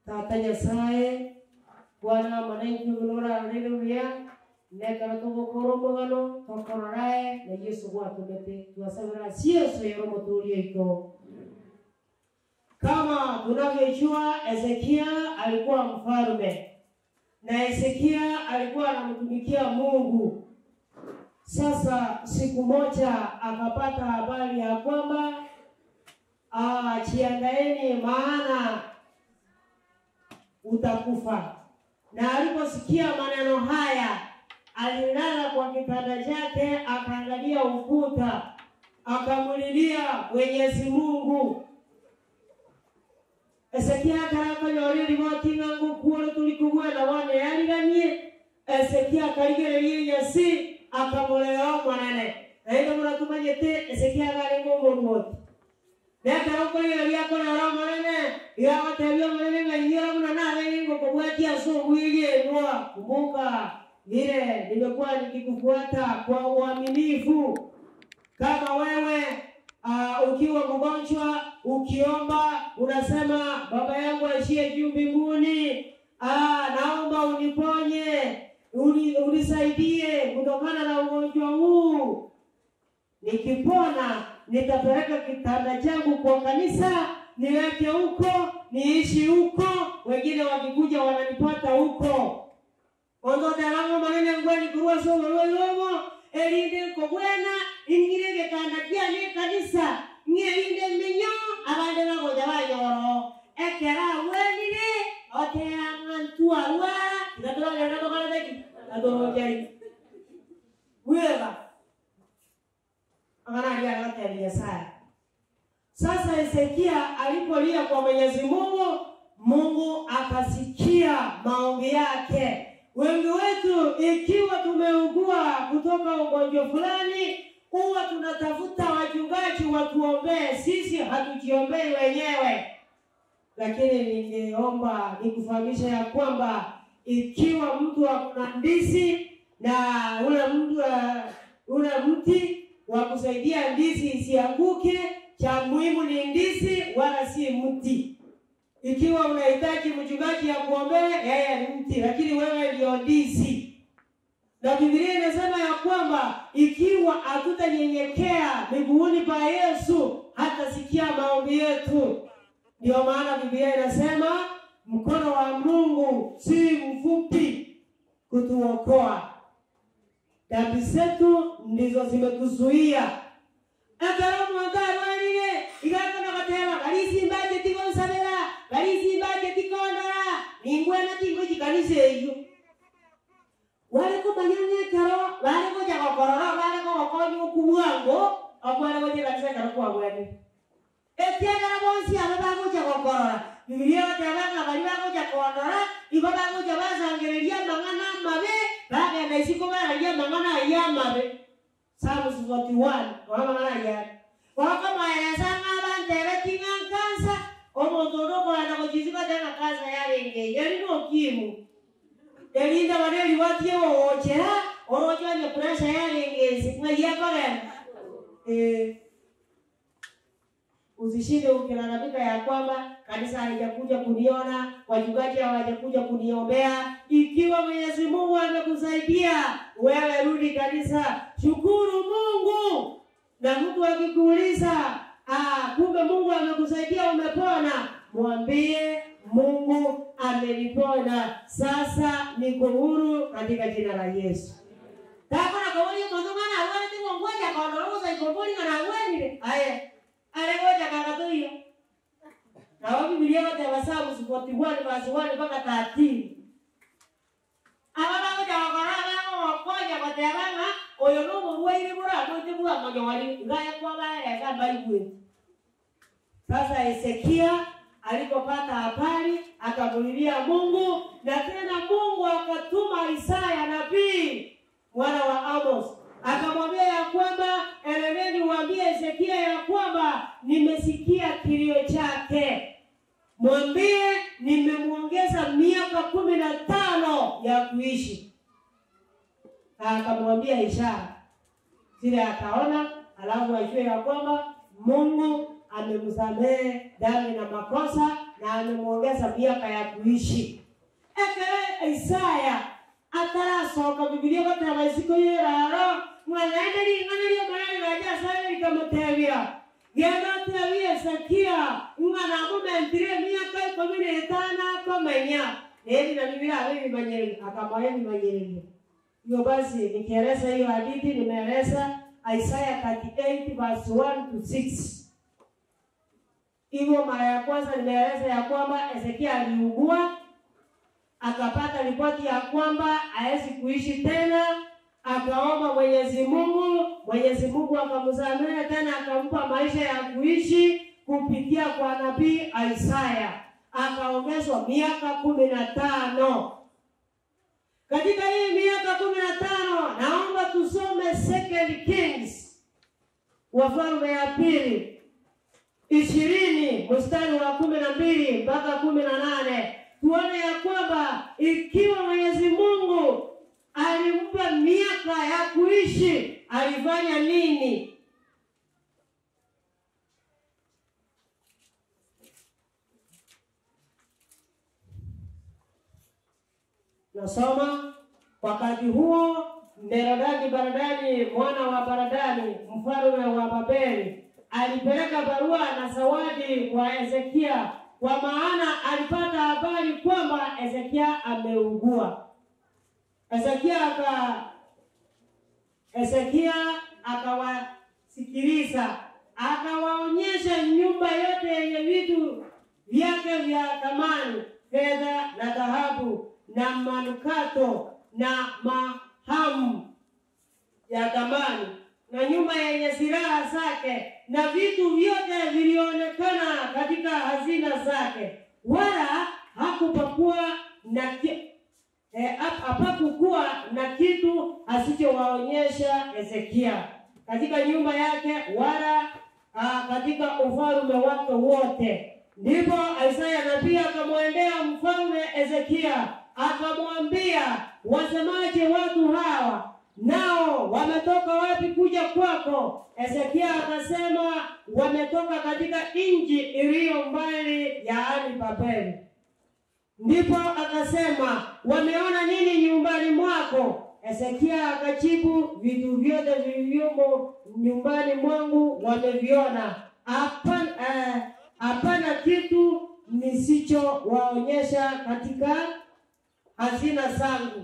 tata nyasaye bwana manainkugunora haleluya nekara tugukoro mugano tokororae na yesu gwatumete twasabira cieso yero muturie ito kama tunavyojua Hezekia alikuwa mfalme na Hezekia alikuwa anamtumikia Mungu. Sasa siku moja akapata habari ya kwamba ah, jiandaeni, maana utakufa. Na aliposikia maneno haya, alilala kwa kitanda chake, akaangalia ukuta, akamlilia Mwenyezi Mungu. Ezekia akarakonyore riboti ng'angu kuore tulikugwena wane yariganie Ezekia akarigererie nyasi akamuleo mwanene naitha muratumanyite Ezekia agari ng'umuruoti nekarokoreria korero mwanene igagotebia mwanene ng'aiyora muna natheni ngũkũgwetia sugwirie nwa kumbuka vile nimekuwa nikikufuata kwa uaminifu kama wewe uh, ukiwa mgonjwa ukiomba unasema baba yangu aishie juu mbinguni uh, naomba uniponye uni, unisaidie kutokana na ugonjwa huu nikipona nitapeleka kitanda changu kwa kanisa niweke huko niishi huko wengine wakikuja wananipata huko ondotheramo manene ngweni kurua sowerwelomo erinde kogwena ingire gikanda kiani kanisa ng'erinde minyo abande bagoja bayoro ekera wenire oteang'antua rwara igatũragĩrĩgatũkarateki atũrũnjai wega ang'anaria agateri nyasaye sasa hezekia alipolia kwa mwenyezi mungu mungu akasikia maombi yake wengi wetu ikiwa tumeugua kutoka ugonjwa fulani huwa tunatafuta wachungaji watuombee sisi hatujiombei wenyewe lakini ningeomba nikufahamisha ya kwamba ikiwa mtu akuna ndizi na ule mtu uh, ule mti wa kusaidia ndizi isianguke cha muhimu ni ndizi wala si mti ikiwa unahitaji mchungaji ya kuombea yeye ni mti lakini wewe ndio ndizi na Biblia inasema ya kwamba ikiwa hatutanyenyekea miguuni pa Yesu hatasikia maombi yetu. Ndio maana Biblia inasema mkono wa Mungu si mfupi kutuokoa, dhambi zetu ndizo zimetuzuia akaramwangarwarire igakona gatema garisimbaje tikonsabera garisimbaje tikondora ningwena tingo jikanisa eyo walikumanyana ekero balikuja gokorora balikugokonya okubwango okwarekuja kanisa ekero kwagwene etiagara bonsi abo baguja gokorora bibilia batebanga bari baguja kondora igo baguja basangereria amang'ana amabe bagenda isiko bararia amang'ana aya amabe Psalms 41 oramang'ana ayari wakamayeresa ng'abantebe ting'ankansa omonto ondokorana gochisiba tenga kansa yarengei yari nokimu elinda baneli watie wowochera orochwanya pressure yarengezi ng'aiyakogenda eh usishinde ukilalamika ya kwamba kanisa halijakuja kuniona, wachungaji hawajakuja kuniombea. Ikiwa Mwenyezi Mungu amekusaidia wewe, rudi kanisa, shukuru Mungu. Na mtu akikuuliza ah, kumbe Mungu amekusaidia umepona, mwambie Mungu amenipona, sasa niko huru katika jina la Yesu. takona kawoni mondongana awene tingongoja kondorosa ikomboni ngana awenire aye alegoja kakatuyo nawo bibilia bateba Psalms 41 verse 1 mpaka 13 aba bagoja bakora bagokonya batebanga oyo nomorwaire burano tibwa mojo wali ngaya kwa baereka mbali kwetu sasa Hezekia alipopata habari akamulilia Mungu, na tena Mungu akatuma Isaya nabii mwana wa Amos akamwambia ya kwamba enendeni uambie Hezekia ya kwamba nimesikia kilio chake, mwambie nimemwongeza miaka kumi na tano ya kuishi. Na akamwambia ishara zile, akaona alafu ajue ya kwamba Mungu amemsamehe dhambi na makosa, na amemwongeza miaka ya kuishi ekere isaya atarasoka bibilia goteba isiko yeraro mwanaende ring'ana ria marari ga nyasaye rikamutebia genda tebia ezekia ng'ana amumentire miaka ikumi na itano akomenya eri na biblia abibimanyereri akamoya bimanyereri hiyo basi nikieleza hiyo hadithi nimeeleza Isaya 38 verse 1 to 6 hivyo mara ya kwanza nimeeleza ya kwamba Hezekia aliugua akapata ripoti ya kwamba hawezi kuishi tena, akaomba Mwenyezi Mungu, Mwenyezi Mungu akamsamehe tena, akampa maisha ya kuishi kupitia kwa nabii Isaya, akaongezwa miaka kumi na tano. Katika hii miaka kumi na tano naomba tusome Second Kings, Wafalme ya pili ishirini mstari wa kumi na mbili mpaka kumi na nane tuone ya kwamba ikiwa Mwenyezi Mungu alimpa miaka ya kuishi alifanya nini? Nasoma wakati huo Merodaki Baradani mwana wa Baradani mfalme wa Babeli alipeleka barua na zawadi kwa Hezekia, kwa maana alipata habari kwamba Hezekia ameugua. Hezekia aka Hezekia akawasikiliza, akawaonyesha nyumba yote yenye vitu vyake vya thamani, fedha na dhahabu na manukato na mahamu ya thamani na nyumba yenye silaha zake na vitu vyote vilionekana katika hazina zake, wala hakupakuwa na ki, eh, hapakukuwa na kitu asichowaonyesha Hezekia katika nyumba yake wala ah, katika ufalme wake wote. Ndipo Isaya nabii akamwendea mfalme Hezekia akamwambia, wasemaje watu hawa? Nao wametoka wapi kuja kwako? Hezekia akasema, wametoka katika nchi iliyo mbali, yaani Babeli. Ndipo akasema, wameona nini nyumbani mwako? Hezekia akajibu, vitu vyote vilivyomo nyumbani mwangu wameviona, hapana eh, hapana kitu nisichowaonyesha katika hazina zangu.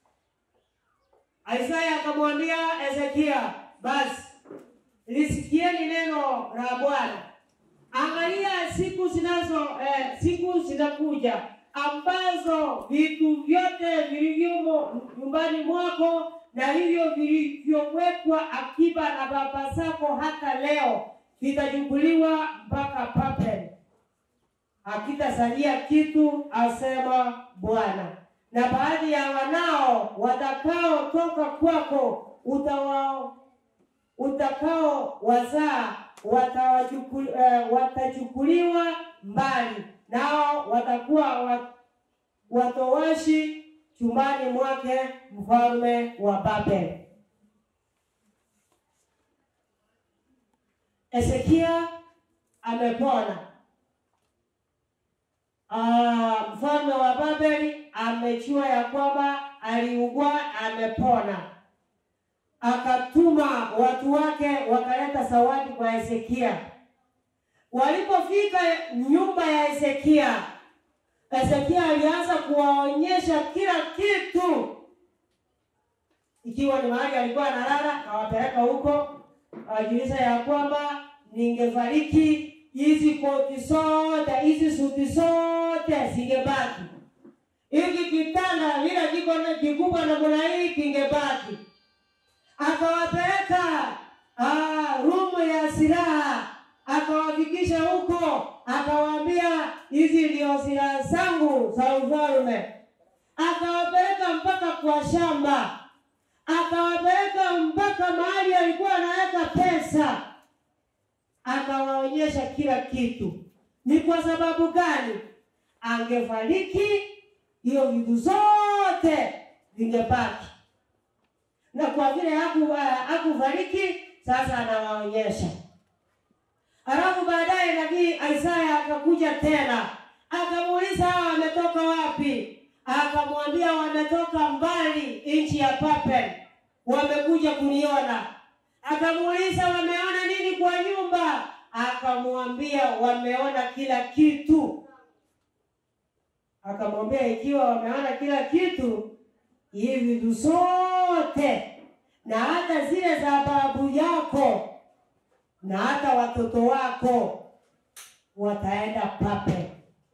Isaya akamwambia Hezekia, basi lisikieni neno la Bwana. Angalia siku zinazo eh, siku zinakuja ambazo vitu vyote vilivyomo nyumbani mwako na hivyo vilivyowekwa akiba na baba zako hata leo vitachukuliwa mpaka Babeli, hakitasalia kitu, asema Bwana na baadhi ya wanao watakaotoka kwako utawao utakao wazaa watawachukul, uh, watachukuliwa mbali, nao watakuwa wat, watowashi chumbani mwake mfalme wa Babeli. Hezekia amepona. Ah, mfalme wa Babeli amejua ya kwamba aliugua, amepona. Akatuma watu wake wakaleta zawadi kwa Hezekia. Walipofika nyumba ya Hezekia, Hezekia alianza kuwaonyesha kila kitu, ikiwa ni mahali alikuwa analala, akawapeleka huko, awajulisha ya kwamba ningefariki hizi koti zote hizi suti zote zingebaki, hiki kitanda vile kiko na kikubwa namna hii kingebaki. Akawapeleka ah, rumu ya silaha, akawafikisha huko, akawaambia hizi ndio silaha zangu za ufalme. Akawapeleka mpaka kwa shamba, akawapeleka mpaka mahali alikuwa anaweka pesa akawaonyesha kila kitu. Ni kwa sababu gani? Angefariki, hiyo vitu zote vingebaki, na kwa vile haku hakufariki, sasa anawaonyesha. Alafu baadaye nabii Isaya akakuja tena Akamuuliza hawa wametoka wapi? Akamwambia wametoka mbali, nchi ya Papel, wamekuja kuniona. Akamuuliza wameona nini kwa nyumba? Akamwambia wameona kila kitu. Akamwambia ikiwa wameona kila kitu, hivi vitu zote na hata zile za babu yako na hata watoto wako wataenda Papel.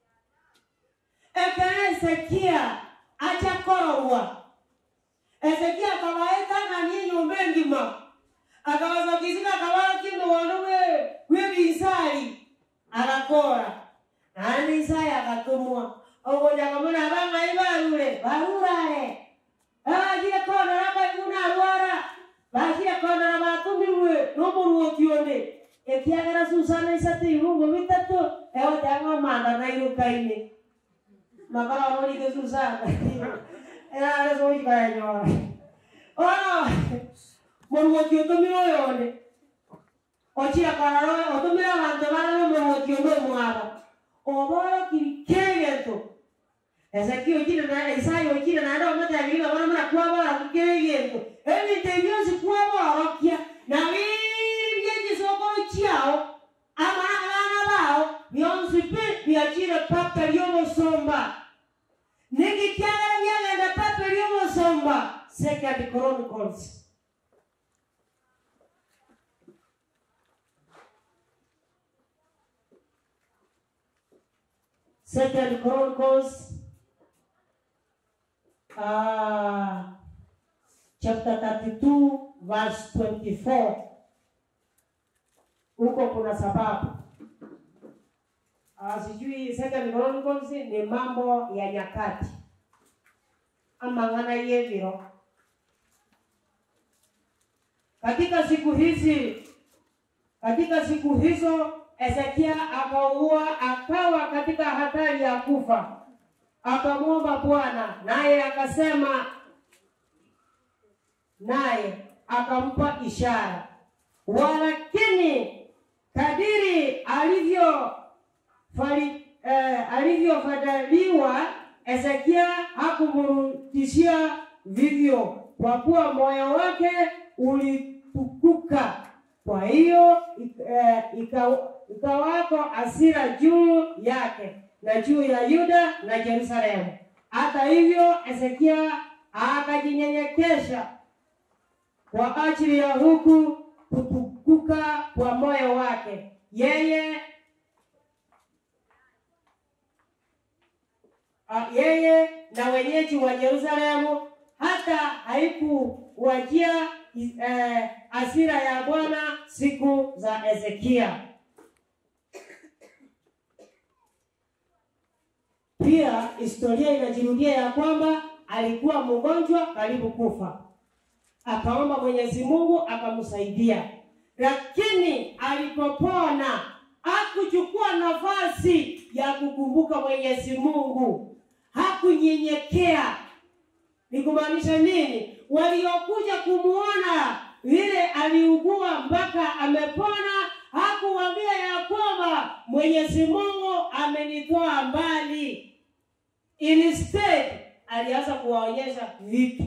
Eka Hezekia achakororwa. Hezekia akawaeka ni nyumba ngima akawazakizika akawa kindu wanduwe webisali akakora andi isaya akatumwa ogoja kamuna banga ibalule balulale abagira konora baiguna alwara bagira konora batumirwe nomuruokione ekiagera susana isate ibungo bitatu ewe jangwa manda na irukaine makala onolike susana erare soikayanyora ono muruoki utumire oyonde ochira kararo otumire abantu barare muruoki onde omwaba oborokiri kegento Ezekiel okire na Isaya okire na ndo mutabiga bona mura kwabara kugegento ebintu byose kwaborokia na biri by'egisokoro kyao amana abana bao byonsi pe byakire papa ly'obusumba nigikyagala byagenda papa ly'obusumba second chronicles second chronicles uh, chapter 32 verse 24 huko kuna sababu uh, sijui second chronicles ni mambo ya nyakati ama ng'ana yeviro katika siku hizi katika siku hizo Ezekia akaugua akawa katika hatari ya kufa akamwomba Bwana naye akasema naye akampa ishara, walakini kadiri alivyo fali, eh, alivyofadhiliwa Ezekia hakumrudishia vivyo, kwa kuwa moyo wake ulitukuka. Kwa hiyo eh, ika- ikawako hasira juu yake na juu ya Yuda na Yerusalemu. Hata hivyo, Hezekia akajinyenyekesha kwa ajili ya huku kutukuka kwa moyo wake, yeye a, yeye na wenyeji wa Yerusalemu, hata haikuwajia eh, hasira ya Bwana siku za Hezekia. Pia historia inajirudia ya kwamba alikuwa mgonjwa karibu kufa, akaomba Mwenyezi Mungu akamsaidia, lakini alipopona hakuchukua nafasi ya kukumbuka Mwenyezi Mungu, hakunyenyekea. Ni kumaanisha nini? Waliokuja kumuona vile aliugua mpaka amepona, hakuwaambia ya kwamba Mwenyezi Mungu amenitoa mbali. Instead alianza kuwaonyesha vitu.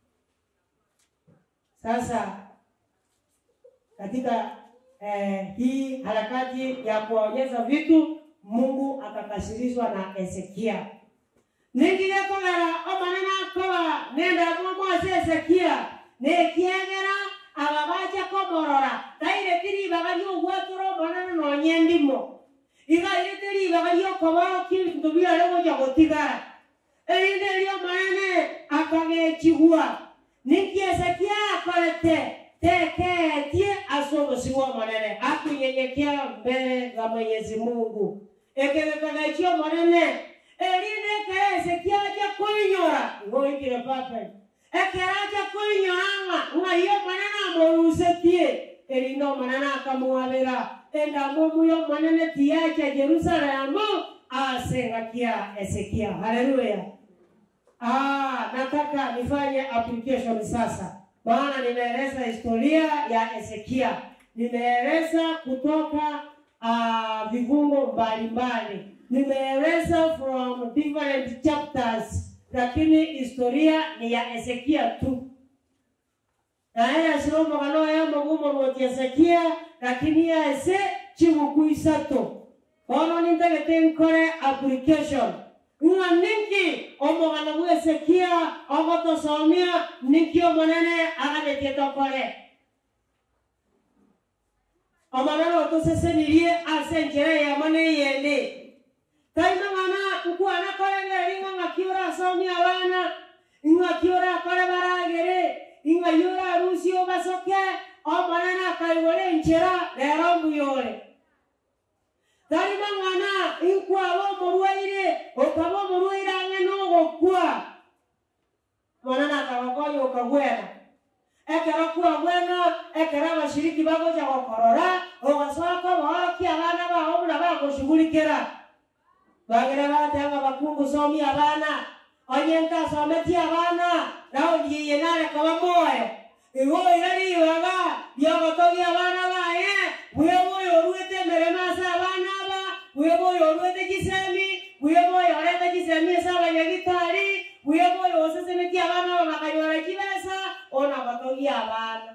Sasa katika eh, hii harakati ya kuwaonyesha vitu, Mungu akakasirishwa na Hezekia ningigekogera omanene akoba nenda mwamwase Hezekia nekiegera aba baja komorora taire tiribaga ryogwatũra omanene nonya endimo iga irĩte ribaga riokoba kintu biare goja gotigara erinde rio manene akagechigua niki Hezekia akorete teketie asogosigwa manene akunyenyekea mbele za Mwenyezi Mungu ekegekagechio manene erinde ke Hezekia aja kuinyora ngoikire pape ekeraja kuinyoranga nga iyo manene amorusetie erindo manene akamuwabira endamo muyo manene tiyacha Jerusalemu asengakia Hezekia haleluya Ah, nataka nifanye application sasa, maana nimeeleza historia ya Hezekia, nimeeleza kutoka ah, vifungo mbalimbali nimeeleza from different chapters, lakini historia ni ya Hezekia tu naye asiroma kano ya magumo rwoti Hezekia lakini ya ese chiguku isato ono nintagete nkore application ng'a ninki omogana bwa Hezekia ogotosomia ninki omonene aganetie tokore omonene otosesenirie ase enchera yamo neyende taima ng'ana nkwana korengeri ng'a ng'aki orasomia abana ng'aki orakore baragere ing'ai orarusi ogasoke omonene akaigora enchera rero mbuyore tarima ng'ana inkwaba omorwaire okaba omorwaire ang'e nogokwa monene akagokonya okagwena ekero kwagwena ekero abashiriki bagocha gokorora ogasoka obookia abana bao buna bagoshughulikira bagere batanga bakungu somia abana onye ntasometie abana nao ndiye nareka bamoyo igoire ribaga riogotogia abana baye bwe boyo orwete emereme ase abana aba bwe boyo orwete chisemi bwe boyo orete chisemi ase abanyagitari bwe boyo osesemetie abana aba bakanyora chibesa ona gotogia abana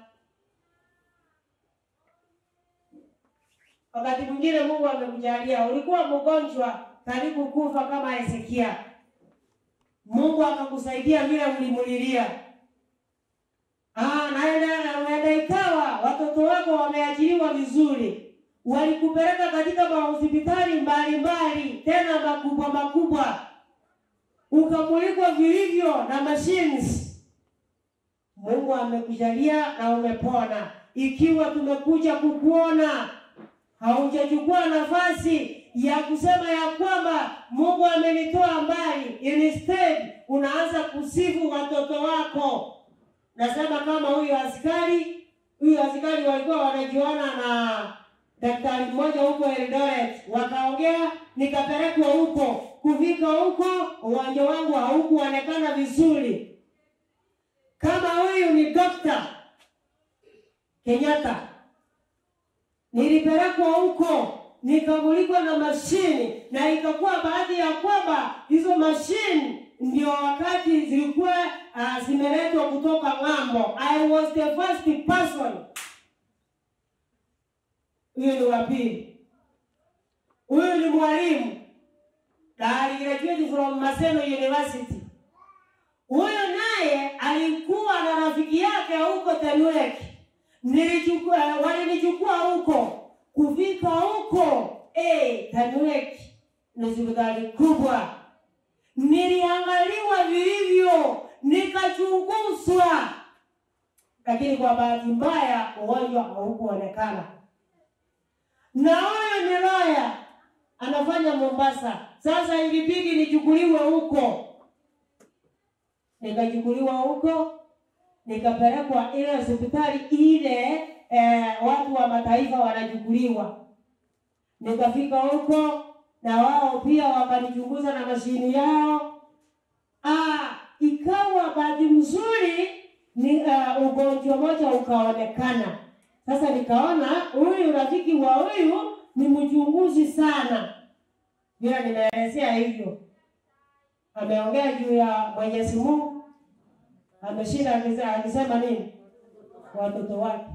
wakati mwingine mungu amekujalia ulikuwa mgonjwa karibu kufa kama hezekia mungu akakusaidia vile ulimulilia Ah, naenda naenda ikawa watoto wako wameajiriwa vizuri walikupeleka katika mahospitali mbalimbali tena makubwa makubwa ukamulikwa vilivyo na machines mungu amekujalia na umepona ikiwa tumekuja kukuona haujachukua nafasi ya kusema ya kwamba mungu amenitoa mbali instead unaanza kusifu watoto wako nasema kama huyu askari huyu askari walikuwa wanajuana na daktari mmoja huko Eldoret, wakaongea nikapelekwa huko. Kufika huko uwanja wangu haukuonekana vizuri. Kama huyu ni Dr. Kenyatta, nilipelekwa huko nikamulikwa na mashini, na ikakuwa baadhi ya kwamba hizo mashini ndio wakati zilikuwa uh, zimeletwa kutoka ng'ambo. I was the first person. Huyo ni wa pili. Huyu ni mwalimu na aligraduate from Maseno University. Huyo naye alikuwa na rafiki yake huko Tenwek. Nilichukua, walinichukua huko. Kufika huko, eh, Tenwek ni hospitali kubwa niliangaliwa vilivyo, nikachunguzwa, lakini kwa bahati mbaya ugonjwa haukuonekana. Na huyo ni Roya anafanya Mombasa. Sasa ilibidi nichukuliwe huko, nikachukuliwa huko, nikapelekwa ile hospitali ile eh, watu wa mataifa wanachukuliwa. Nikafika huko na wao pia wakanichunguza na mashini yao. Ah, ikawa bahati mzuri ni uh, ugonjwa moja ukaonekana. Sasa nikaona huyu rafiki wa huyu ni mchunguzi sana, bila nimeelezea hivyo. Ameongea juu ya Mwenyezi Mungu, ameshinda akise- akisema nini, watoto wake.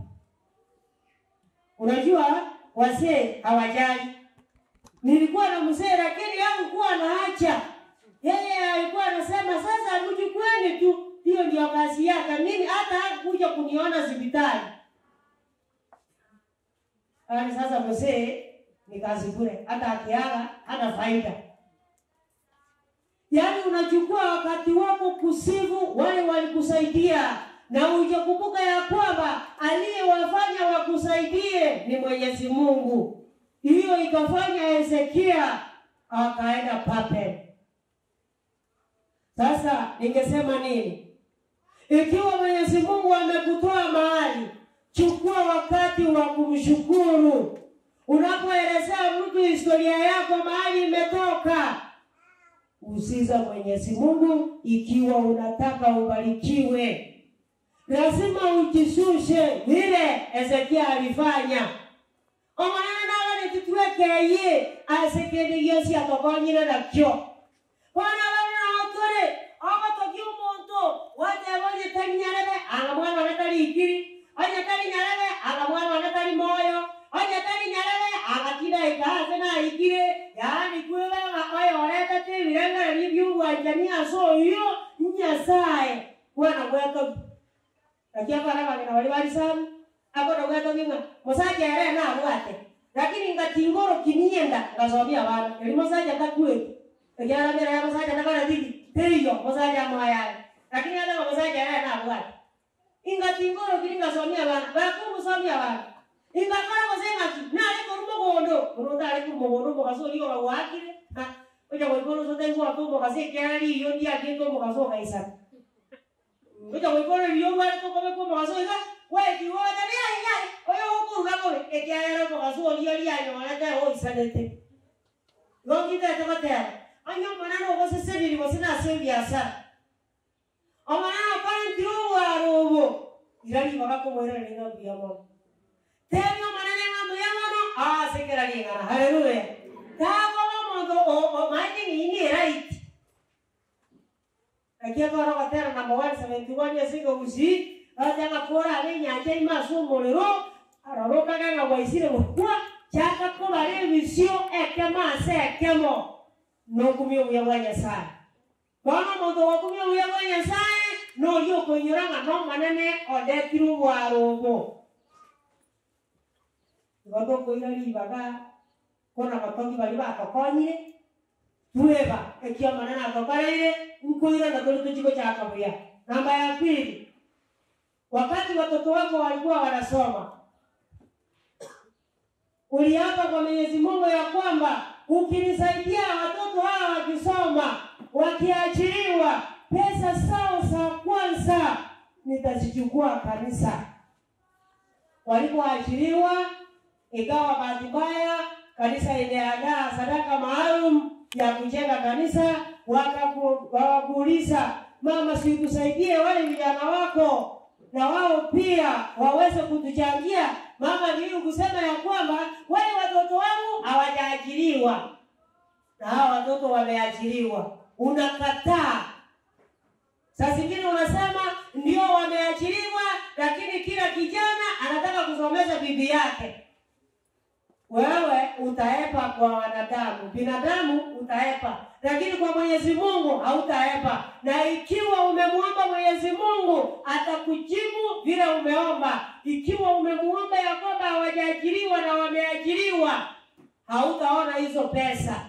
Unajua wasee hawajali nilikuwa na mzee lakini hakukuwa anaacha. Yeye alikuwa anasema sasa mchukueni tu, hiyo ndio kazi yake. Mimi hata hakukuja kuniona hospitali. Yaani sasa mzee ni kazi bure, hata akiaga hana faida. Yaani unachukua wakati wako kusifu wale walikusaidia na hujakumbuka ya kwamba aliyewafanya wakusaidie ni Mwenyezi Mungu. Hiyo ikafanya Hezekia akaenda Babeli. Sasa ningesema nini? Ikiwa Mwenyezi Mungu amekutoa mahali, chukua wakati wa kumshukuru. Unapoelezea mtu historia yako mahali imetoka, usiza Mwenyezi Mungu ikiwa unataka ubarikiwe. Lazima ujishushe vile Hezekia alifanya. Omanana nawe nititue keye ase kende giosi atokonyire nakio bono barona otore ogotokia omonto wateba onye tari nyarebe anga mwana one tari ikiri onye tari nyarebe anga mwana one tari moyo onye tari nyarebe anga kidaika ase naikire yaani kwibanga oyo oretete ebirengereria ebiobwanjani ase oyo nyasaye bwana gwetogi lakini abana bagena bari barisamu akono gwetogi ng'a mosaja ere nabwate lakini ngatingoro kinienda ngasomia abana eri mosaja takweti ekiarabera ya mosaja nakona tigi teriyo mosaja moyale lakini atama mosaja ere nabwate ingatingoro kiri ngasomia abana bakumusomia abana ingakora goseng'aki nare koru mogondo oronto are koru mogondo omogaso oria ogawakire oja goikoro sotenguaka omogaso ekiara riyo ndiagete omogaso ogaisana oja goikoro riyo rware tokobeka omogaso iga wekiwoja riaigai oyo gokoruga gobe ekiarere omogaso oria rianyorete oisanete gokitete gotera onye omwana nogoseseriri gose nase ebiasara omwana nokora ntiro obwaro obo ira ribaga komoerera ning'ambuya mono tebia omonene ng'ambuya mono asekera ring'ana haleluya tagoba omonto maete ng'ini eraiti akiakora gotera namba one seventy one esinga gusi atanga kora are enyanja ima ase omorero arorokaga ng'a gwaisire gokwa chaka kobara ebisio ekemo ase ekemo nokumia obuya bwa nyasaye bono omonto gokumia obuya bwa nyasaye nori okoinyora ng'a nomonene odetire obwaro obo igo tokoira ribaga kona batogi bari batokonyire tweba ekiomanene atokoreire nkoira na tori tuchiko cha kabuya namba ya pili wakati watoto wako walikuwa wanasoma uliapa kwa mwenyezi mungu ya kwamba ukinisaidia watoto hawa wakisoma wakiachiliwa pesa sao za kwanza nitazichukua kanisa walipoachiliwa ikawa bahati mbaya kanisa imeandaa sadaka maalum ya kujenga kanisa wakaku- wakakuuliza mama sikusaidie wale vijana wako na wao pia waweze kutuchangia mama nili kusema ya kwamba wale watoto wangu hawajaajiriwa na hawa watoto wameajiriwa unakataa saa zingine unasema ndio wameajiriwa lakini kila kijana anataka kusomesha bibi yake wewe utaepa kwa wanadamu binadamu utaepa lakini kwa mwenyezi mungu hautaepa na ikiwa umemwomba mwenyezi mungu atakujibu vile umeomba ikiwa umemwomba ya kwamba hawajaajiriwa na wameajiriwa hautaona hizo pesa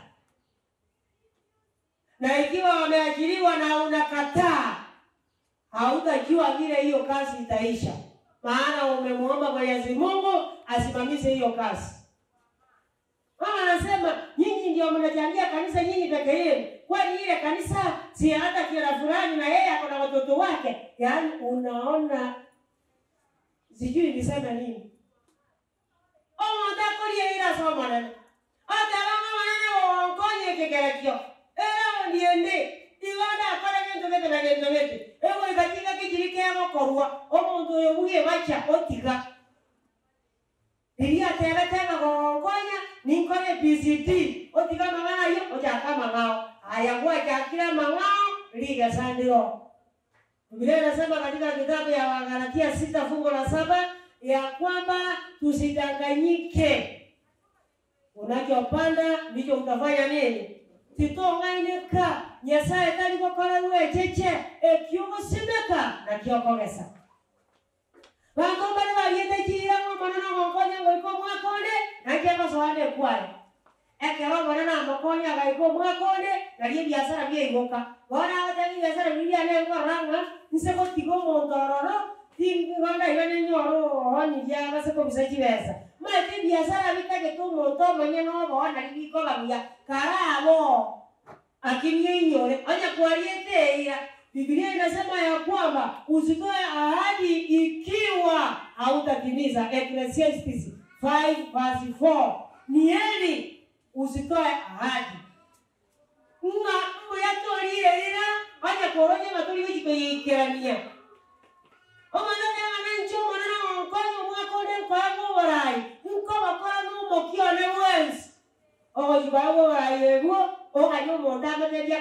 na ikiwa wameajiriwa na unakataa hautajua vile hiyo kazi itaisha maana umemwomba mwenyezi mungu asimamishe hiyo kazi mama anasema nyinyi ndio mnachangia kanisa nyinyi peke yenu kwani ile kanisa si hata kila fulani na yeye ako na watoto wake yaani unaona sijui niseme nini omontakorie ira somonene atarama manene wonkonye kigerekio era ondiende igonda akora gento gete na gento gete ego igatinga kijiri kegokorwa omonto oyo buge bacha otiga iria tegetega gogonkonya ninkore pct otiga mang'ana yo ochaka mang'ao aya gwachakira mang'ao ligasandiro Biblia inasema katika kitabu ya Wagalatia sita fungu la saba ya kwamba tusidanganyike. Unachopanda ndicho utafanya nini? titong'ainĩka nyasaye tari gũkora rwecheche ekiũgũcimĩka na kĩokogesa bandu bari bagiĩte chira ng'omana na gũkonya ngũiko mwakone na kĩagocoane kware ekero mwana na mokonya agaiko mwakone na rie biasara bieigũka bona agotemi biasara birianengorang'a nsegũtiga omonto ororo tingonda iga nĩnyoro ohoni biagase kũbisa chibesa maete biasara bitagete omonto omonye nobona rigikogabuya karabo akinie inyore onya kwariete ira Biblia inasema ya kwamba usitoe ahadi ikiwa hautatimiza. Ecclesiastes 5 verse 4. Ni heri usitoe ahadi. Nga mbuyatorire ira onya koronye maturi gikikoyikerania. Omwana ng'ana ncho omwana na onkonyo mwakone kwago borai. Nko bakora n'umukione wensi.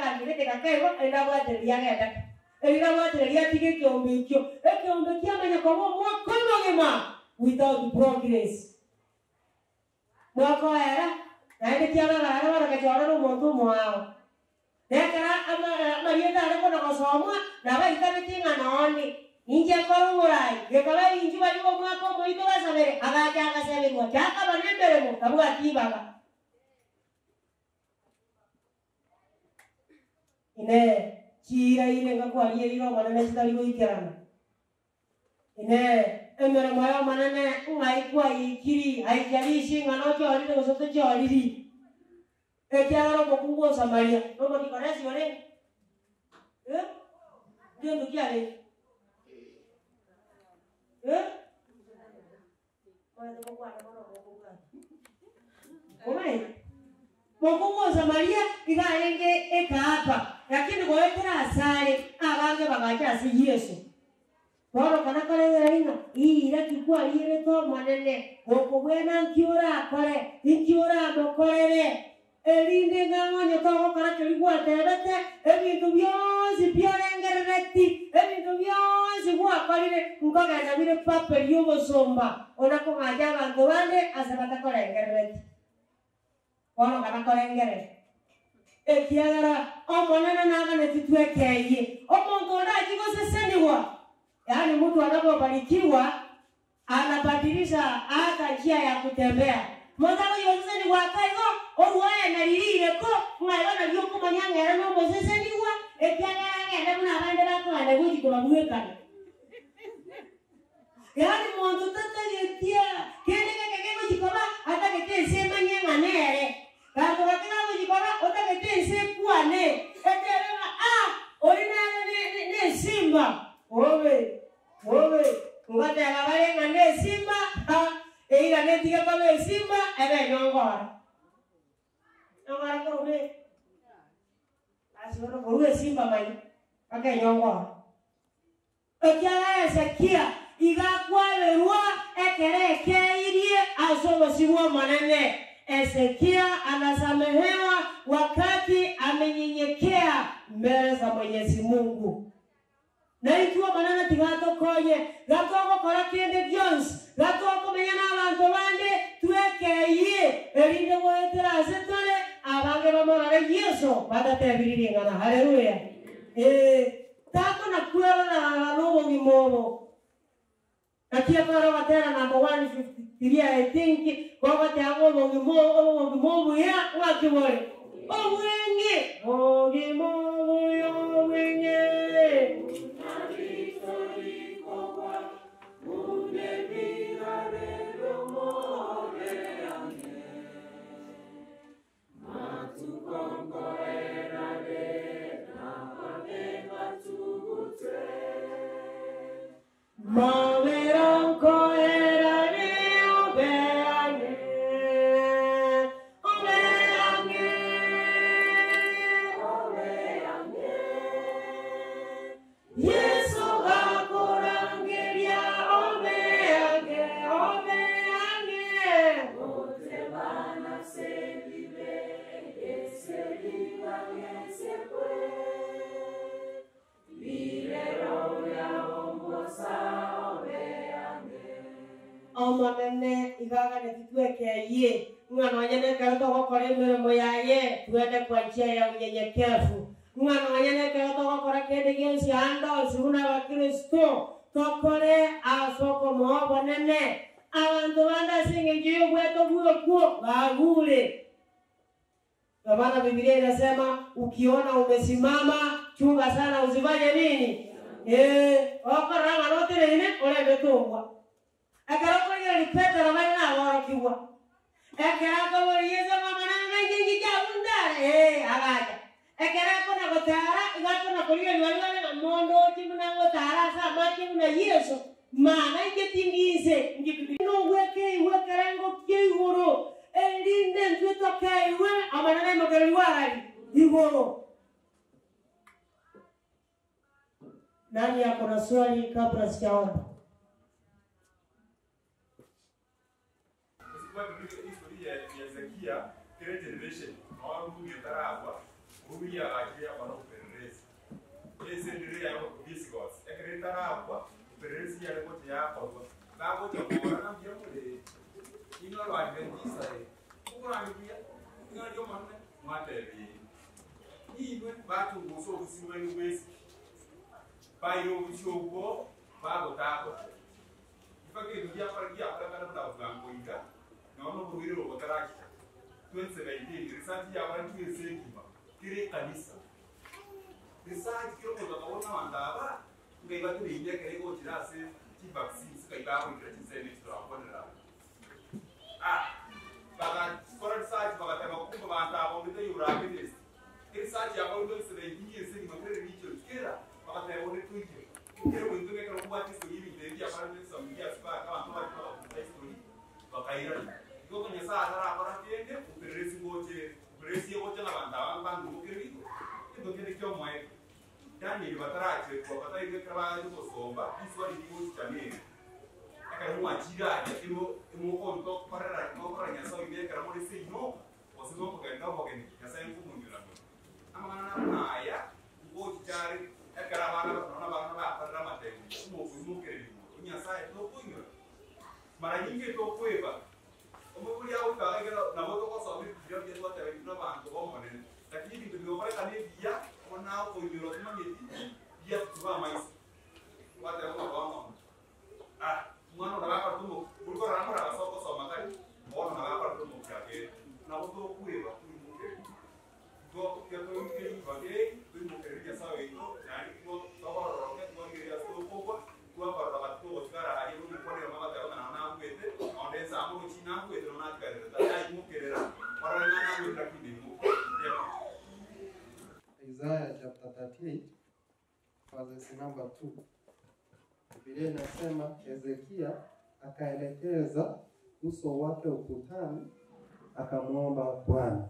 agakirĩkĩra kaigo ĩndagwathĩrĩria genda ĩndagwathĩrĩria tige kĩũmbe ikĩo ĩkĩũmbe kĩamenya kwagwo mwaka mũgima without progress mwaka wera naende kĩararare warakĩtwarĩrwo mũndũ ũmwe wao nekara marietare kona gosomwa na baikarĩtie ng'anoni inje korũgũrai gĩkora inji barigo mwaka ũmwe itũ gasabere agaja agaceberwo jakaba nĩ mbere mo kabwatibaga ine cira ire ngakwaria iro manene citari gũikerana ine emeremo yo manene ng'aikwa ikiri haijalishi ng'ano chorire gũcote choriri ekiagara mokungu osamaria nomodikoresi ore ndio ndugu yale eh Mwana kwa kwa kwa kwa Omai. Mungu wa Samaria igaenge ekapa lakini gwekera asale abange bagacha si Yesu. Boro kana kare ina ira kikwa ire to manene goko bwena nkiora akore nkiora mokorere erinde ng'ang'onyo togokora kerigwaterete ebintu bionsi biorengerereti ebintu bionsi gwakorire nkogenda bire pape ry'obosomba ona kong'aja abantu bande ase batakorengerereti bono batakorengere ekiagera omonene naganeti twekeiye omonto ondachi goseseniwa yaani mtu anapobarikiwa anabadilisha hata njia ya kutembea mothago yoseseni gwakaigo oruaenaririreko ng'aibana riokomanyang'era nomoseseniwa ekiagera agende buna abande bakogenda gojikora bwekana yaani monto tatagetia kende geke gegojikora atagete ensemanye ng'anere gato gake gagojikora otagete ensekwane eterera a ori nere nesimba obe obe ngatega barenga nesimba eiga netiga kobe esimba ebe nyongora nyongora korube asibona koru esimba mai ake nyongora ekiaga ezekia igakwaberwa ekere ekeirie asobosibwa manene Ezekia anasamehewa wakati amenyenyekea mbele za Mwenyezi Mungu na ikiwa manene tigatokonye gatogokora kinde byonsi gatokomenya n'abantu bande twekeiye erinde gwetera ase tore abange bamorore yesu badatebirirengana haleluya eh tako na kwerorara n'obogima obo nakia kwero batera namba 153 i think gogoteaga obogima obogima obuya gwakibore obwenge obogima obuya obwenge Moveronko era ni obeane, obeane, obeane. Yesu akorangeria obeane, obeane. Ote bana se vive, ese viva ese puede. omonene igaga netitwekeiye ng'ano wanyenekero togokora emirimo yaye twende kwa njia ya unyenyekevu ng'ano wanyenekero togokora kende gionsi ando sibuna abakristo tokore asoko moo bonene abantu bande asing'encho yobweto bwekuo bagure Ndio maana Biblia inasema ukiona umesimama chunga sana usifanye nini? Eh, okora ng'ano tirine orende tungwa akarakorire ripeta na bari naborokigwa ekerakoboriyeze mamanana naingingi jabundare eh agaja ekerakona gotara igakona korio liwaliwale na mondo timuna gotara sa maki muna yesu mana ingetingize ngikino iwekerengo kyeiguru erinde ntwitokeiwe amanana imogero liwarari iguru nani ako na swali kabla sijaomba Kwa historia ya Hezekia, kile generation, naona Mungu yutaragwa, buya agiya bana upelelezi ese ndire ya discourse ekreta hapa upelelezi ya leko ya kwa ngako cha kuona na mbia mule ino lo adventista e ukura mbia ino ndio manne matebi iwe batu nguso usiwe ngwesi bayo usioko bago tako ifake ndia para kia para kana para ugango ika na ono buhiri ro botaraki 2017 research ya watu yesekima kire kanisa research kiro ko takaona wandaba ngai batu binya kare ko tirase ti vaccine sika ibaho ikira tisene turaponera ah baga for research baga tema kumba banta abo mite yurabe this research ya baudo sebe yiye sini makere richo kira baga tema wone tuike kire mo ntuke karo kubati so yimi de ya para nesa mgia spa kama ntoma kwa kwa story bakaira Kiko kwenye saa tara para tiende upelelezi ngoje upelelezi ngoje na banda wangu bandu mukiri ndo kile kyo mwe yani batarache kwa batai ke kaba yuko somba iswa ni kimu chamini aka mu achira ya kimo mu ko to parara mo para nya so ide kara mo se no wasigo ko kenda ko kenda ya sai ku mu ngira ama na na aya ngo chari ekara bana na bana ba para mate mo ku mu kere nya sai to ku ngira mara nyingi to kueva umekulia au kawaida na moto kwa sababu ndio ndio watu wengi bantu bomone lakini ndio pale kani dia ona au ndio kama nyeti dia tuwa mais watu wao wao ah mwana na hapa tu ulikuwa ramo na soko soma kali mbona na hapa tu mkake na moto kueva Go kia to ngiri bage tu mkeria sawa hiyo yani go sawa roke go ngiri ya sto popo kwa para watu wasigara hadi ni kwa mama taona na na kwete ondeza amu china kwete na karera dai mukerera para na na kwete kidi mu Isaiah chapter 38 verses number 2. Biblia inasema Hezekia akaelekeza uso wake ukutani akamwomba Bwana.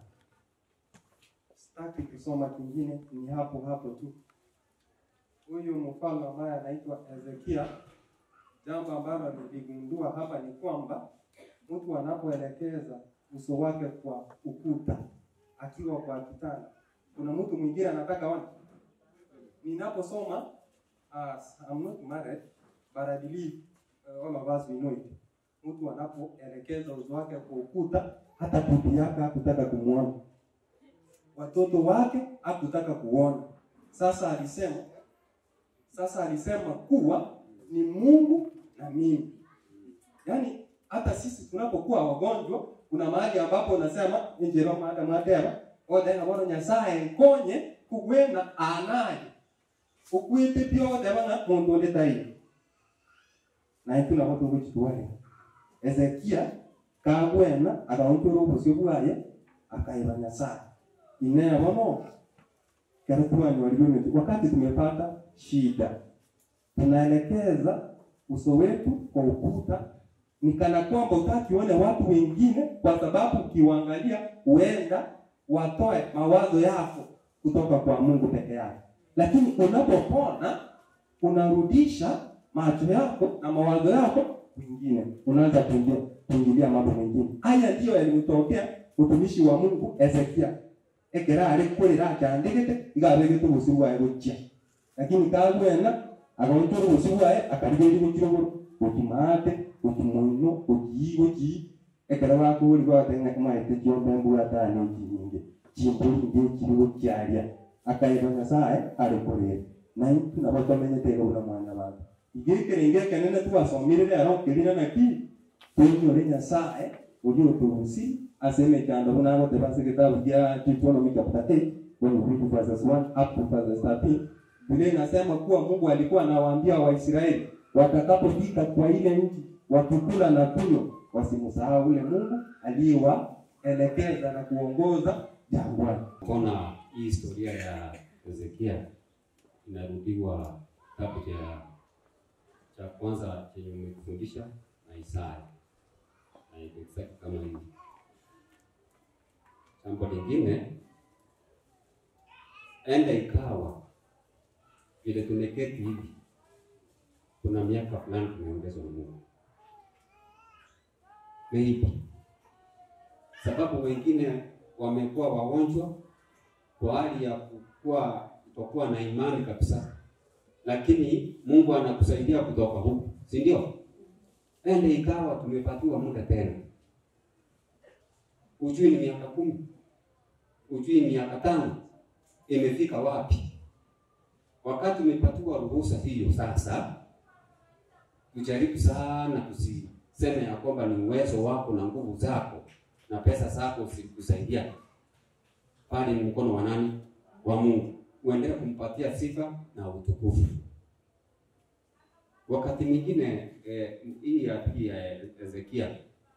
Sitaki kusoma kingine, ni hapo hapo tu. Huyu mfalme ambaye anaitwa Hezekia, jambo ambalo niligundua hapa ni kwamba mtu anapoelekeza uso wake kwa ukuta akiwa kwa kitanda kuna mtu mwingine anataka wana. Ninaposoma uh, I'm not married but I believe uh, all of us we know it. Mtu anapoelekeza uso wake kwa ukuta, hata bibi yake hakutaka kumwona, watoto wake hakutaka kuona. Sasa alisema sasa alisema kuwa ni Mungu na mimi. Yaani hata sisi tunapokuwa wagonjwa, kuna mahali ambapo unasema injero mada madera othe bono nyasaye nkonye kugwena anaye ukwite byothe bana mundu undi tai naye tunabo tugukitware ezekia kagwena akaontora obusio bwaye akaiba nyasaye inea bono kero twanywarirwe miti wakati tumepata shida tunaelekeza uso wetu kwa ukuta ni kana kwamba utakione watu wengine kwa sababu ukiwaangalia huenda watoe mawazo yako kutoka kwa Mungu peke yake. Lakini unapopona unarudisha macho yako na mawazo yako kwingine, unaanza kuingia kuingilia mambo mengine. Haya ndiyo yalimtokea utumishi wa Mungu Ezekia ekera ari kwira akyandikite igabegete obusi bwaye gokia lakini kagwena agaontora obusi bwaye akarigeri gokira ogoro gokimaate gokimuino gokii gokii ekero bakori gwateng'aka maete kiombe mbwatane okinyinge chimburi nge kirigo kiaria akaiba nyasaye ari kurira na itu nabo twamenyete iga buna mwana bantu igikire ingekenene twasomire rero kirina naki tunyore nyasaye uri utubusi aseme kyando buna bote basi kitabu kia Deuteronomy chapter 8 when you read verses 1 up to verses 13 Biblia inasema kuwa Mungu alikuwa anawaambia Waisraeli watakapofika kwa ile nchi wakikula na kunywa wasimsahau ule Mungu aliyewaelekeza na kuongoza jangwani. Kona hii historia ya Hezekia inarudiwa kitabu cha cha kwanza chenye umekufundisha na Isaya na iko exact kama hivi. Jambo lingine, enda ikawa vile tumeketi hivi, kuna miaka fulani tumeongezwa na Mungu maybe sababu wengine wamekuwa wagonjwa kwa hali ya kukuwa kutokuwa na imani kabisa, lakini Mungu anakusaidia kutoka huku, si ndio? Ende ikawa tumepatiwa muda tena, ujui ni miaka kumi, ujui ni miaka tano, imefika wapi? Wakati umepatiwa ruhusa hiyo, sasa tujaribu sana tusiseme ya kwamba ni uwezo wako na nguvu zako na pesa zako zilikusaidia, bali ni mkono wa nani? Wa Mungu. Uendelee kumpatia sifa na utukufu. Wakati mwingine eh, hii ya pili ya Ezekia,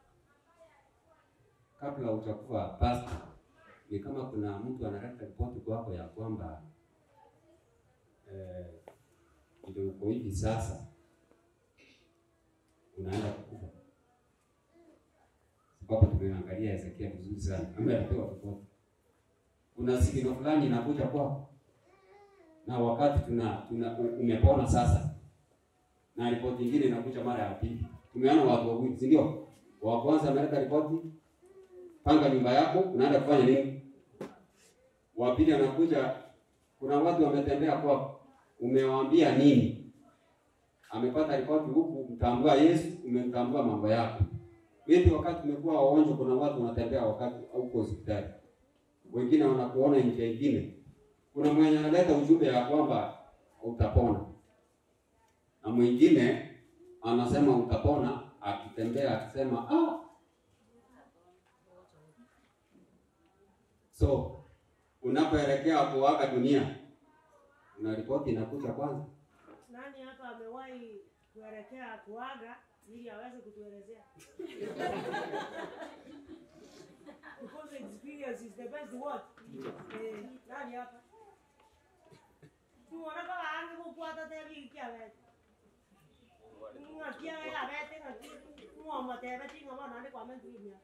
kabla utakuwa pastor, ni kama kuna mtu analeta ripoti kwako ya kwamba eh, ndio uko hivi sasa unaenda kukufa, sababu tumeangalia Ezekia vizuri sana, ambaye alipewa ripoti. Kuna sigino fulani inakuja kwako, na wakati tuna, tuna umepona sasa na ripoti nyingine inakuja mara ya pili. Tumeona watu wawili, si ndio? Wa kwanza ameleta ripoti, panga nyumba yako, unaenda kufanya nini? Wa pili anakuja, kuna watu wametembea kwako, umewaambia nini? Amepata ripoti huku, mtambua Yesu, umemtambua mambo yako. Wewe wakati umekuwa wagonjwa, kuna watu wanatembea wakati huko hospitali, wengine wanakuona nje ingine. Kuna mwenye analeta ujumbe ya kwamba utapona na mwingine anasema utapona, akitembea akisema ah. So unapoelekea kuaga dunia, una ripoti inakuja kwanza. Nani hapa amewahi kuelekea kuaga ili aweze kutuelezea? Because experience is the best word. Eh, nani hapa? Tuona kama ange kufuata tebi kia wewe. Ngakia ya wewe ngakia ngoma tebe tinga bana ndi kwa mentu imya.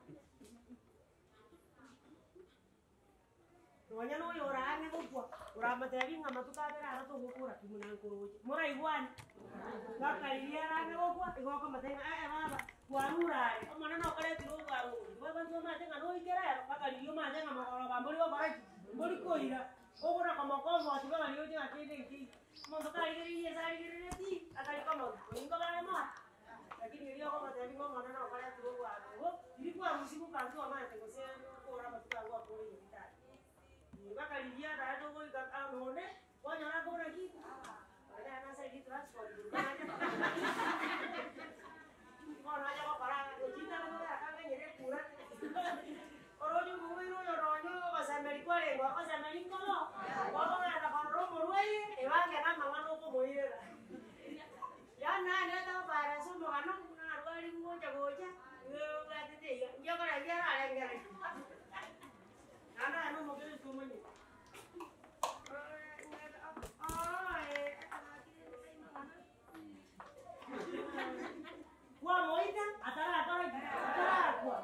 Nonya no yora ange kukwa. Uramatebi ngama tukabera ara to gukura kimunankuruje. Muraigwani. Gakariria range gukwa igoka matenga eh baba. Kwarurare. Omwana no kare tiro gwaru. Baba ndo matenga no ikera. Bakaririo matenga makoro bamburi bakara. Mburi koira. Ogora kama kozo ati baba liyo tinga kende ki. Mondo karigiriye sarigirire ti. Akari kama ingo bale ma. Lakini ilio kama tebi ngoma no kare tiro gwaru. Ilikuwa musiku kantu amana tegose kora matuka gwa kore yitari. Bakariria ra to go ikanone. Wanyara kora ki. Ada anak saya di transport. Kalau aja kok parah, cinta kan udah kan jadi kurang. Kalau juga gue itu nyoronyo pas Amerika deh, gua pas Amerika lo. Gua kan ada kalau mau gue, ewan kan mama lo kok mau ya. Ya nah, dia tahu para semua kan nah gua di gua jago aja. Gue nggak ada deh, dia kan aja lah yang gak. Karena anu mobil cuma nih. Oh, eh, kwa moita atara atara atara kwa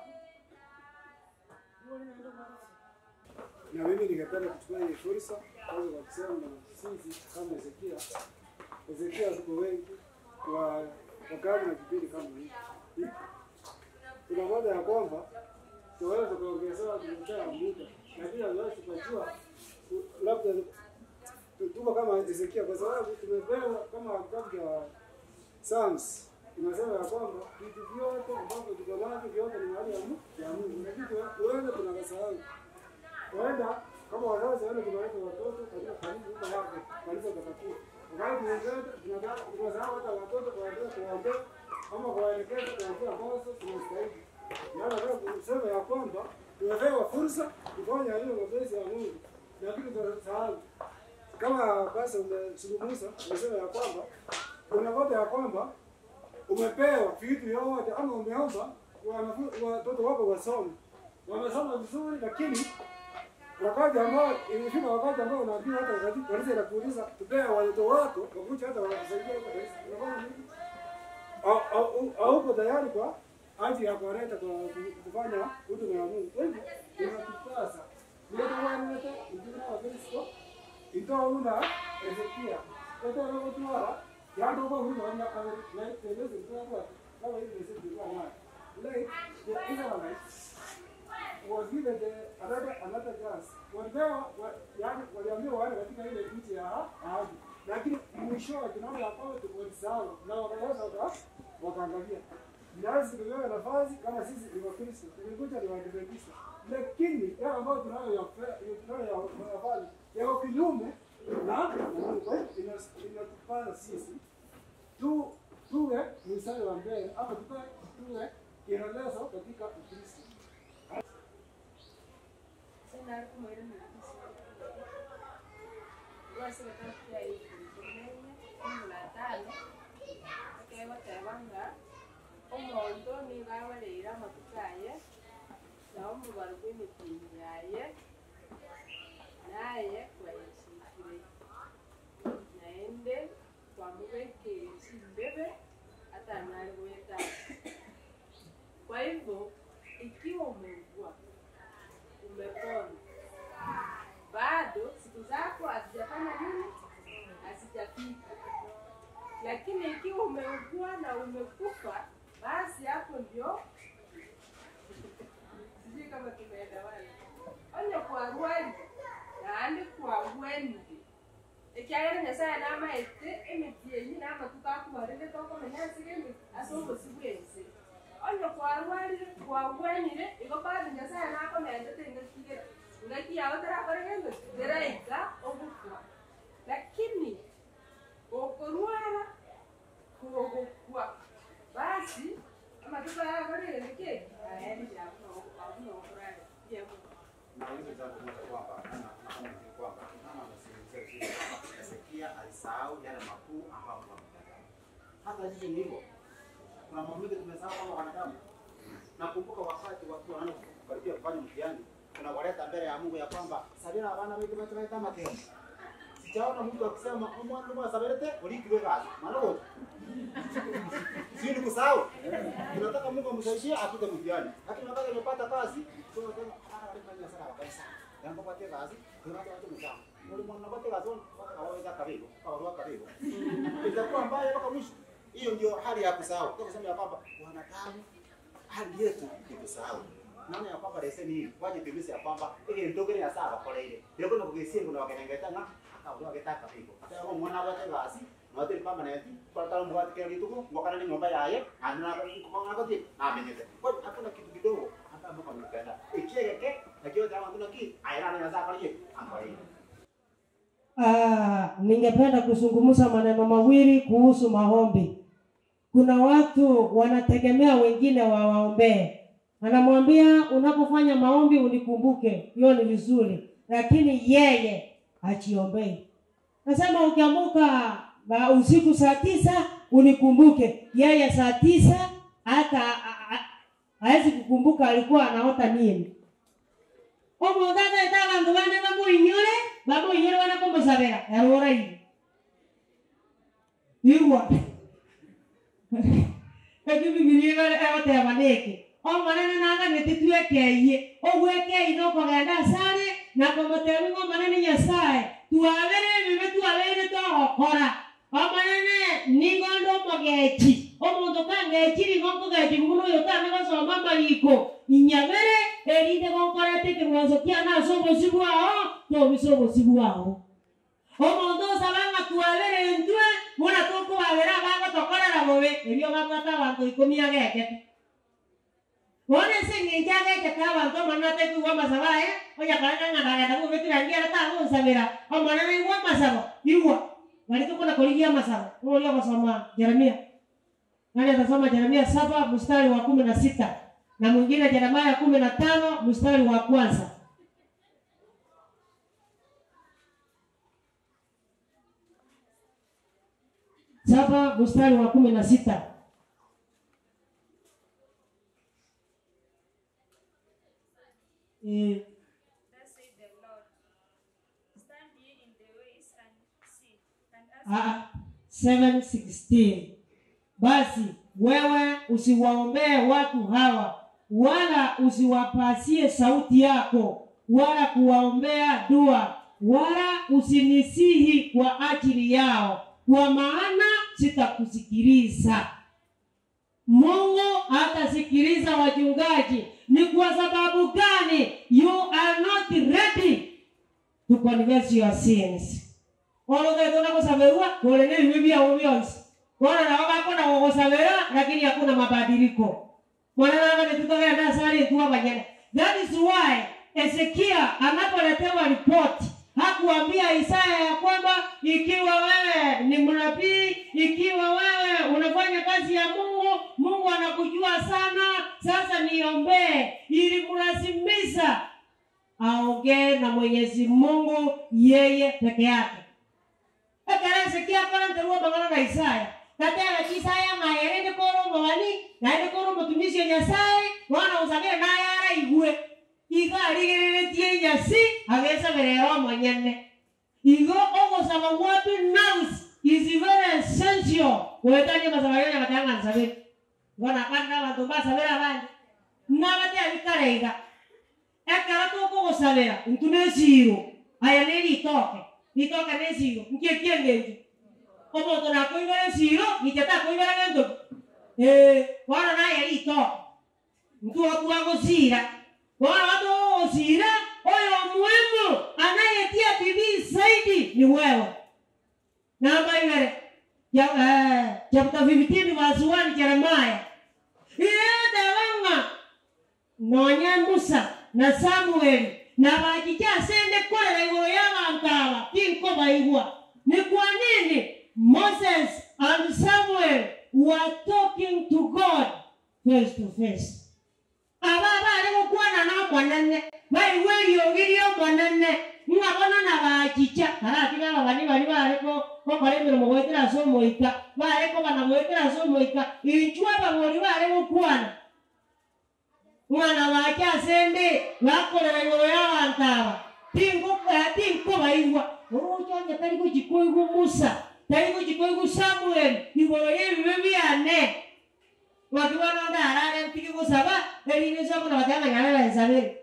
Na mimi ningependa kuchukua hii fursa kwanza kwa kusema sisi kama Ezekia, Ezekia tuko wengi kwa wakati na kipindi kama hiki. Kuna moja ya kwamba tunaweza tukaongezewa tumepewa muda, lakini hatuwezi tukajua labda tuko kama Ezekia kwa sababu tumepewa kama kitabu cha Psalms inasema ya kwamba vitu vyote ambavyo tuko navyo vyote ni mali ya Mungu, ya Mungu, lakini tuende tunakasahau Huenda kama wazazi wale tunaweka watoto katika kanisa huko hapo kanisa takatifu. Wakati mwingine tunataka tunasahau hata watoto kuwaambia kuwaombea ama kuwaelekeza kwa njia ambazo tunastahili. Maana nataka kusema ya kwamba tumepewa fursa kufanya hiyo mapenzi ya Mungu, lakini tunasahau kama basi umezungumza umesema ya kwamba unakuta ya kwamba umepewa vitu yote ama umeomba wanafunzi watoto wako wasome, wamesoma vizuri, lakini wakati ambao ilifika wakati ambao unaambiwa hata katika kanisa inakuuliza tupea watoto wako wakuja hata wanakusaidia huko kanisa, unafanya nini? Au- au- Hauko tayari kwa ajili ya kuwaleta kwa kufanya huduma ya Mungu. Kwa hivyo inatupasa niyotuwanete ujina wa Kristo itouna Ezekia totorogotwara yandogo huyu wanya kabiri na telezi kwa kama hivi sisi kwa mwana like the Israelites was given the another another chance. Walipewa wa, yani waliambiwa waende katika ile nchi ya ahadi, lakini mwishowe tunaona ya kwamba walisahau na wakaweza waka wakaangalia. Nasi tumepewa nafasi kama sisi ni Wakristo, tumekuja ni Waadventista, lakini yale ambayo tunayo ya tunayo ya nafasi yako kinyume na na Mungu. Kwa hiyo ina- inatupasa sisi tu tuwe mstari wa mbele ama tuwe tuwe kielelezo katika Ukristo. omonto niga abarĩire amatuko aye na omubaro bw'emitingi yaye naye kwayesitire naende kwamubekere chimbebe hata nali gweta kwa hivyo ikiwa umeugua umepona bado siku zako hazijafanya nini hazijafika lakini ikiwa umeugua na umekufa basi hapo ndio sijui kama tumeelewana onye kwarwari naandi kwagwendi ekyagera nyasaye namaete emiti enyi namatuko akubarire tokomenya nsige emiti ase obosi bwense onye kwarwarire kwagwenire igo bado nyasaye nakomendete ngatigere ngaki yago terakorege teraika ogukwa lakini okorwara kogokwa basi amatuko yakorire niki aendi abunokorare yemo na hizo jambo moja kwamba na kama ni kwamba kama anasimulia vile Hezekia alisahau yale makuu ambayo Mungu amemtendea. Hata sisi ni hivyo. Kuna mambo mengi tumesahau kama wanadamu. Nakumbuka wakati watu wanaanza kukaribia kufanya mtihani, tunawaleta mbele ya Mungu ya kwamba sabira abana wetu wetu wetu mateo. Sijaona mtu akisema omwana mwa sabirete ulikiwe gazi. Maana wote. Sio ni kusahau. Tunataka Mungu amsaidie apite mtihani. Lakini wakati amepata kazi, tunasema hata alifanya sana kabisa. Yango pate kazi, tunataka watu mtama. Muri mwana pate kazi, awaweza kabisa, kawarua kabisa. Itakuwa mbaya mpaka mwisho. Hiyo ndio hali ya kusahau. Kwa kusema ya kwamba wanadamu hali yetu ni kusahau. Naona ya kwamba leseni hii waje tubise ya kwamba ile ndogere ya sawa kwa ile. Ndio kuna kugesingo na wakenengeta nga akawa getaka piko. Hata kama mwana wake kazi Mwathiri permanent kwa tano mwati kile kitu mwakana ni nyumba yaye ana kwa ngati na amenyete. Kwa hiyo hakuna kitu kidogo hata Mungu amependa. Ikiweke na kiyo jamaa kuna ki ayana na zaka yeye angalia. Ah, ningependa kuzungumza maneno mawili kuhusu maombi. Kuna watu wanategemea wengine wawaombee. Anamwambia unapofanya maombi unikumbuke, hiyo ni vizuri, lakini yeye hajiombei. Nasema ukiamuka ba- usiku saa tisa unikumbuke, yeye saa tisa hata a- a- hawezi kukumbuka alikuwa anaota nini. omuntu agaita abantu bane bamuinyore bamuinyore bana kumusabira yarora iyi igwa eki bibiria egoteba niki omonene naganete twekeiye ogwekei nokogenda asare na komotebi ng'omonene nyasaye twabere ebibe twabeire togokora omonene nigondo omogechi omonto kangechiri gonkogechiri buna oyo tane gosoma amariko inyabere erinde gonkorete ekirwaso kiana ase obosi bwao tobise obosi bwao omonto osabanga twabere ntwe buna tokobabera abagotokorera bobe ebio babwata abanto ikomi agekete bono ase eng'encho agekete abanto omonene atekiwa amasabo aye onyakoranga ng'andagenda gobekera ngiara tagonsabera omonene igwa amasabo igwa bari tokona korigia amasabo oria ogosoma jeremia nani atasoma jeremia saba mstari wa kumi na sita na mwingine Yeremia kumi na tano mstari wa kwanza. Saba mstari wa kumi na sita. Eh, Thus saith the Lord, Stand ye in the ways and see, and ask ah, 7:16. Basi wewe usiwaombee watu hawa, wala usiwapasie sauti yako, wala kuwaombea dua, wala usinisihi kwa ajili yao, kwa maana sitakusikiliza. Mungu hatasikiliza wachungaji ni kwa sababu gani you are not ready to confess your sins ologethona gusamerwa kule ni bibi byao byonse wana na wakakona gugusabira lakini hakuna mabadiliko mwana nanga nitutogenda sari tuwa banyana that is why Ezekia anapoletewa ripoti hakuambia Isaya ya kwamba ikiwa wewe ni mnabii, ikiwa wewe unafanya kazi ya Mungu, Mungu anakujua sana, sasa niombee. Ilimlazimisha aongee na Mwenyezi Mungu yeye peke yake. Ekara Ezekia akora nteruo mang'ana na Isaya gatera kisaya ng'ayere ndi koro mwani naende koro mutumisi wa Nyasaye wana usagire naye araigue iga arigiritie nyasi agesabirero mwanyene igo ogosaba what knows is very essential wetanie masabayonya matanga nsabire ngona kana bantu basabira abandi nabate abikareiga ekara tukugusabira ntu nesiro aya nä ritoke ritoke nä ciro nkie kieng'enju omonto nakoibere ciro gitetakoibera gento wana naye ritoke ntu otua gũcira wana watu gũcira ũyũ muhimu anayetia bidii zaidi ni wewe namba ibere Ya- eh, chapter 15 verse 1 Jeremiah iyete wang'a nonya musa na samueli na bakija sende korera iguru ya bantu aba tinko baigwa ni kwa nini moses and samuel were talking to god face to face aba bari gukwana na mwanene baigwa eriogirie mwanene ng'abona na bakija aratiga aba bani bari bariko bakora emirimo gwetera ase omoika bariko bana gwetera ase omoika inchwa abagori bari gukwana mwana wake asende bakorera iguru y'abantu aba tinko baigwa urujonye tari gukikoigwa musa tari gukikoigwa samuel iguru y'ebibe byane wakibona onda arare ntigi gusaba erine sokona batanganyarera ensabere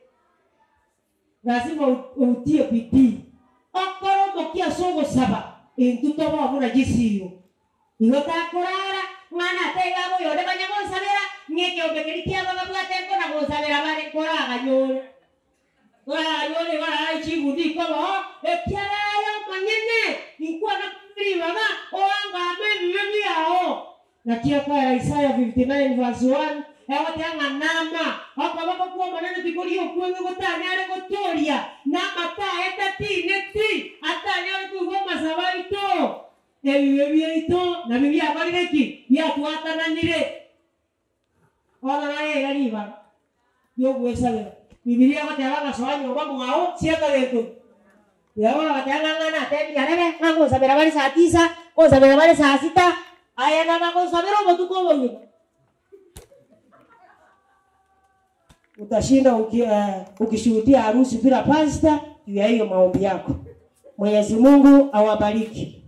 lazima u- utie bidii okoro mokia sogosaba intu toba obuna gisiyo igo takurara mwana ataiga buyonde banya gusabira ng'ekiombe kiaba babwate nkona gusabira bari koraganyore koraganyore barara ichibundi kobo ekiarayo manyene inkwana kubiri baba owangame ebibe byao nakiakwara isaya 59 verse 1 ewatanga nama akabako kuwa manene tikori okuenge gotanya are gotoria namata etatine ti atanya ari kuigwa masaba ito ebibe byaito na bibyakorire ki byatwatananire ona naye igariba yogwesabira bibilia batera gasoa nyomba mung'ao cieka getu yagora bateng'ang'ana atebiarebe ng'ang'osabira bari saa tisa ng'osabira bari saa sita aya na bagosabira obotuko obogima utashinda uki, uh, ukishuhudia harusi bila pasta juu ya hiyo maombi yako mwenyezi mungu awabariki